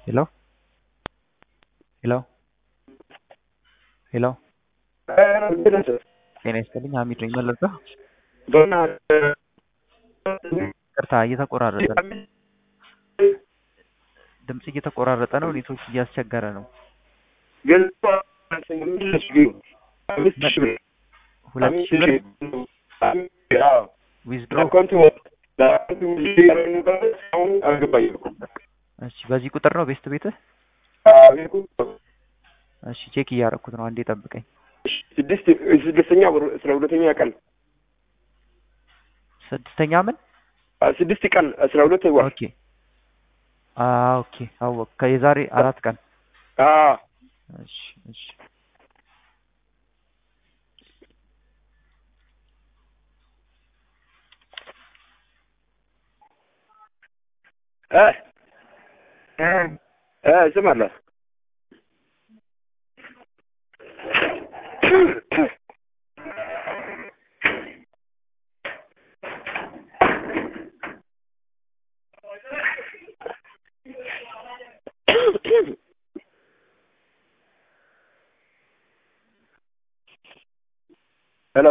ሄሎ ሄሎ ሄሎ ጤና ይስጥልኝ ሀሚድ ነኝ መለሰ ቅርታ እየተቆራረጠ ነው ድምጽ እየተቆራረጠ ነው ኔትወርክ እያስቸገረ ነው ሁለት ሺህ ብር ዊዝድሮ እሺ በዚህ ቁጥር ነው ቤስት ቤትህ እሺ ቼክ እያደረኩት ነው አንዴ ጠብቀኝ ስድስት ስድስተኛ ወር አስራ ሁለተኛ ቀን ስድስተኛ ምን ስድስት ቀን አስራ ሁለት ወር ኦኬ አ ኦኬ አወቅ ከየዛሬ አራት ቀን እሺ እሺ እሰማለሁ ሄሎ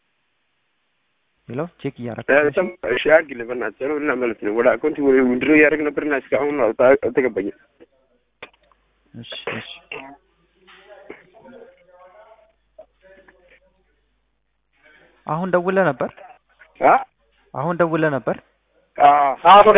ሄሎ ቼክ እያደረኩት ነው እሺ አድርግልህ በእናትህ ነው እና ማለት ነው ወደ አካውንት ውድድሮ እያደረግ ነበርና እስካሁን አልተገባኝም እሺ እሺ አሁን ደውለህ ነበር አ አሁን ደውለህ ነበር አ ወደ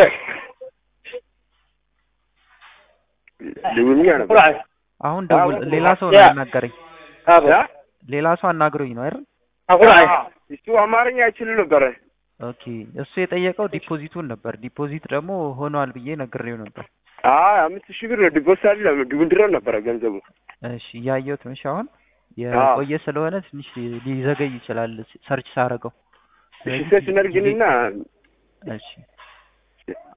ደውልኛ ነበር አሁን ደውል ሌላ ሰው ነው ያናገረኝ ሌላ ሰው አናግሮኝ ነው አይደል እሱ አማርኛ አይችልም ነበረ ኦኬ እሱ የጠየቀው ዲፖዚቱን ነበር ዲፖዚት ደግሞ ሆኗል ብዬ ነግሬው ነበር አይ አምስት ሺህ ብር ዲፖዚት አይደለም ድብድሮ ነበረ ገንዘቡ እሺ እያየሁት ነው እሺ አሁን የቆየ ስለሆነ ትንሽ ሊዘገይ ይችላል ሰርች ሳረገው እሺ ሰርች እናድርግንና እሺ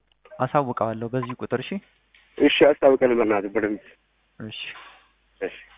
አሳውቀዋለሁ በዚህ ቁጥር እሺ እሺ አስታውቀን በእናትህ በደንብ እሺ እሺ